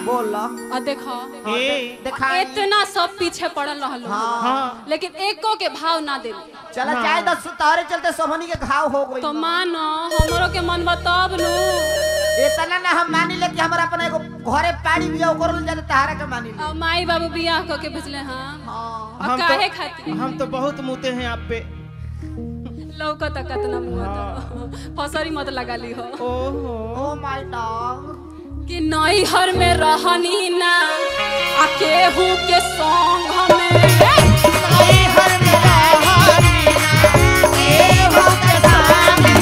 बोल आ देखो ए देखा इतना सब पीछे पड़ल रहल हाँ लेकिन एको के भाव ना दे चला जाए दस तारे चलते सोहनी के घाव हो गई तो मानो हमरो के मन बतब नु इतना ना हम मानी ले कि हमरा अपना एगो घरे पाड़ी बिया ओकर ले जाते तारा के मानी ले आ माई बाबू बियाह क के भेजले हां हाँ आ हम काहे तो खातिर हम तो बहुत मुते हैं आप पे लौकत कतना मुंह तो फसरी मत लगा ली हो ओहो ओ माय डॉग कि नैहर में रहनी ना आ केहू के संग हमें